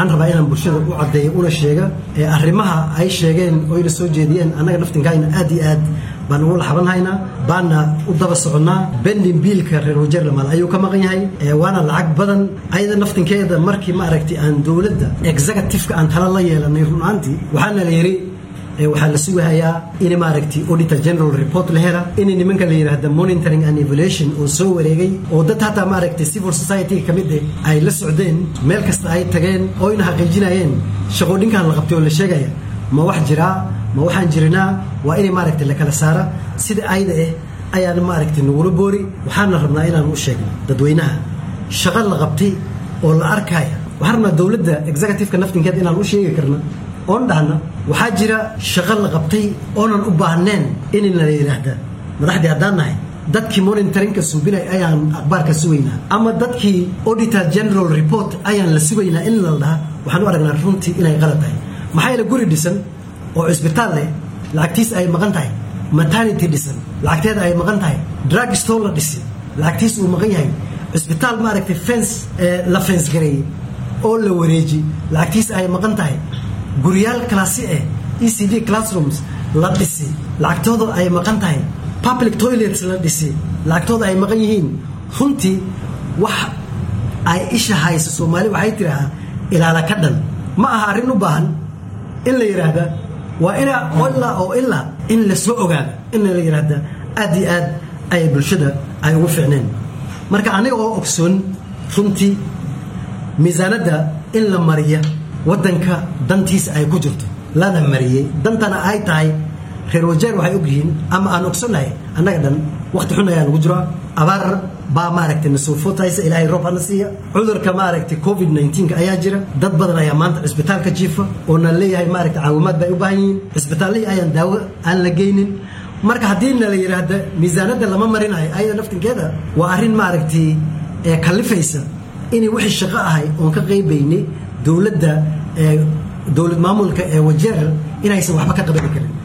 waxaan rabaa inaan bulshada u caddeeyo una sheega arrimaha ay sheegeen oyna soo jeediyeen annaga naftinkayna aad iyo aad baan ugu laxabanhaynaa baana u daba soconnaa bendin biilka reer wajerlamal ayuu ka maqan yahay waana lacag badan ayada naftinkeeda markii ma aragtay aan dowladda executiveka aan tala la yeelanay runaantii waxaana la yidhi waxaa la sugahayaa in maaragtay auditor general report la hela in nimanka la yidhaahda monitoring and evaluation oo soo wareegay oo dad hataa maaragtay civil society ka mid eh ay la socdeen meel kasta ay tageen oo ina xaqiijinayeen shaqoodhinkan la qabtay oo la sheegaya ma wax jiraa ma waxaan jirinaa waa inay maaragtay la kala saara sida ayda eh ayaan maaragtay nagula boori waxaana rabnaa inaan u sheegno dadweynaha shaqo la qabtay oo la arkaya waxaan rabnaa dowladda executiveka naftinkeeda inaan u sheegi karna oon dhahna waxaa jira shaqo la qabtay oonan u baahneen inna la yidhaahda madaxdii haddaan nahay dadkii monitoringka suubinay ayaan akhbaarka sugaynaa ama dadkii auditor general report ayaan la sugaynaa in la dhaha waxaan u aragnaa runtii inay qalad tahay maxaa yeele guri dhisan oo cisbitaal leh lacagtiis ay maqan tahay maternity dhisan lacagteeda ay maqan tahay drug store la dhisi lacagtiis uu maqan yahay cisbitaal maaragtay fence la fence gareeyey oo la wareeji lacagtiis ay maqan tahay guryaal kalaasi eh e c d classrooms la dhisi lacagtooda ay maqan tahay public toilets la dhisi lacagtooda ay maqan yihiin runtii wax ay isha hayso soomaali waxay tidhaahaa ilaala ka dhan ma aha arrin u baahan in la yidhaahda waa ina ilaa oo ilaa in la soo ogaada in la yidhaahda aad iyo aad ay bulshada ay ugu ficneen marka aniga oo ogsoon runtii miisaanadda in la mariya waddanka dantiisa ay ku jirto lana mariyey dantana ay tahay reer wajeer waxay ogyihiin ama aan ogsonahay annaga dhan wakhti xun ayaa nagu jiro abaar baa maaragtay nasoo footaysa ilaahay roob hana siiya cudurka maaragtay covid 19 ayaa jira dad badan ayaa maanta cisbitaalka jiifa oo na leeyahay maaragtay caawimaad bay u baahan yihiin cisbitaallihii ayaan daawo aan la geynin marka haddii na la yidhaahda miisaanadda lama marinayo ayada naftinkeeda waa arrin maaragtay ee kallifaysa inay wixii shaqo ahay oon ka qaybaynay dowladda dowlad maamulka ee wajeer inaysan waxba ka qabani karin